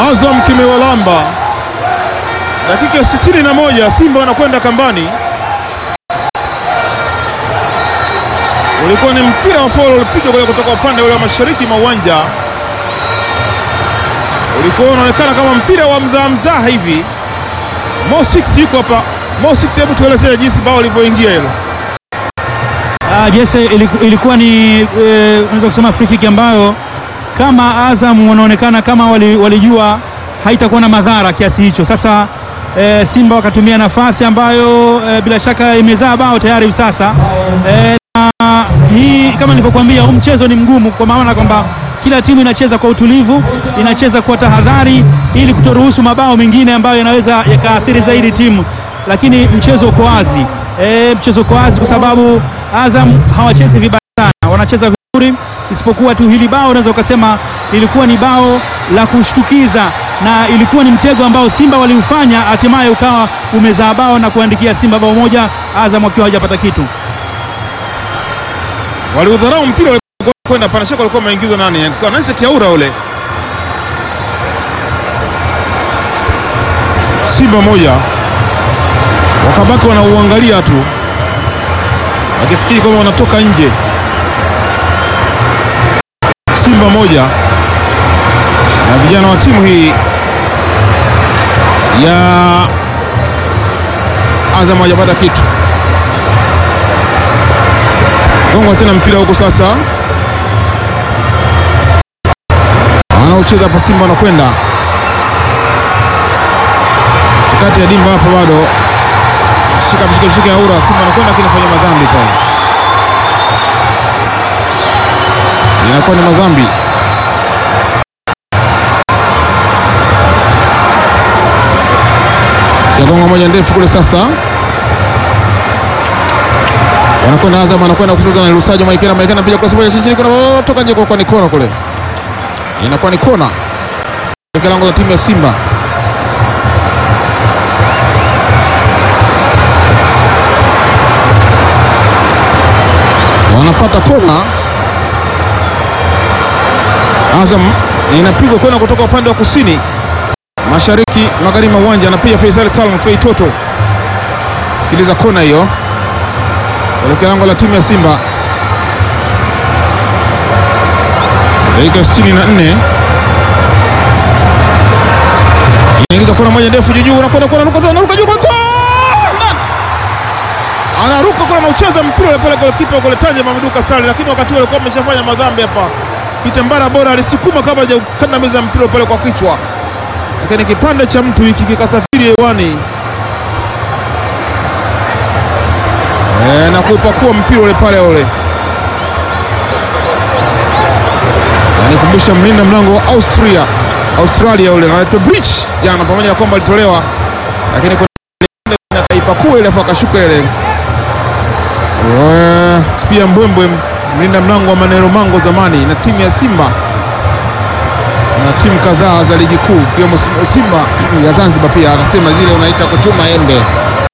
Azam kimewalamba. Dakika ya sitini na moja Simba wanakwenda kambani. Ulikuwa ni mpira wa foul ulipigwa kule kutoka upande ule wa mashariki mwa uwanja, ulikuwa unaonekana kama mpira wa mzaa mzaa hivi. Mo 6 yuko hapa. Mo 6, hebu tuelezee jinsi bao lilivyoingia hilo. Ah, Jesse iliku- ilikuwa ni eh, unaweza kusema free kick ambayo kama Azam wanaonekana kama wali- walijua haitakuwa na madhara kiasi hicho. Sasa eh, Simba wakatumia nafasi ambayo eh, bila shaka imezaa bao tayari hivi sasa eh, na hii kama nilivyokuambia, huu mchezo ni mgumu kwa maana kwamba kila timu inacheza kwa utulivu, inacheza kwa tahadhari ili kutoruhusu mabao mengine ambayo yanaweza yakaathiri zaidi timu, lakini mchezo uko wazi e, mchezo uko wazi kwa sababu Azam hawachezi vibaya sana, wanacheza vizuri, isipokuwa tu hili bao unaweza ukasema lilikuwa ni bao la kushtukiza na ilikuwa ni mtego ambao Simba waliufanya, hatimaye ukawa umezaa bao na kuandikia Simba bao moja, Azam wakiwa hawajapata kitu. Waliudharau mpira ulikuwa kwenda pana shaka, walikuwa wameingizwa nani? Alikuwa Nancy Aura ule. Simba moja wakabaki wanauangalia tu wakifikiri kwamba wanatoka nje. Simba moja na vijana wa timu hii ya Azam hawajapata kitu. Gonga tena mpira huko sasa, wanaocheza hapa Simba wanakwenda kati ya dimba hapo, bado shika mshike mshike ya Aura. Simba anakwenda lakini fanya madhambi pale, inakuwa ni madhambi. Shagonga moja ndefu kule sasa wanakwenda Azam, anakwenda kucheza na Lusajo Maikena. Maikena pia cross moja chini, kuna toka nje, kwa ni kona kule, inakuwa ni kona katika lango la timu ya Simba. Wanapata kona, Azam inapigwa kona kutoka upande wa kusini mashariki magharibi mwa uwanja, anapiga Faisal Salum Fei Toto. Sikiliza kona hiyo kuelekea lango la timu ya Simba. Dakika 64 inaingiza kona moja ndefu juu juu, anakwenda kona, anaruka anaruka juu kwa goal! anaruka kule, anaucheza mpira ule pale golikipa kule Tanje Mameduka Sale, lakini wakati ule alikuwa ameshafanya madhambi hapa. Kitembara bora alisukuma kabla hajakandamiza mpira pale kwa kichwa, lakini kipande cha mtu hiki kikasafiri hewani E, na kupakua mpira ule pale ule. Anikumbusha mlinda mlango wa Austria Australia ule anaitwa Bridge jana, pamoja na kwamba alitolewa, lakini kuna kaipakua ile afu akashuka ile. Spia Mbwembwe mlinda mlango wa Manero Mango zamani na timu ya Simba na timu kadhaa za ligi kuu ikiwemo Simba ya Zanzibar, pia anasema zile unaita kuchuma embe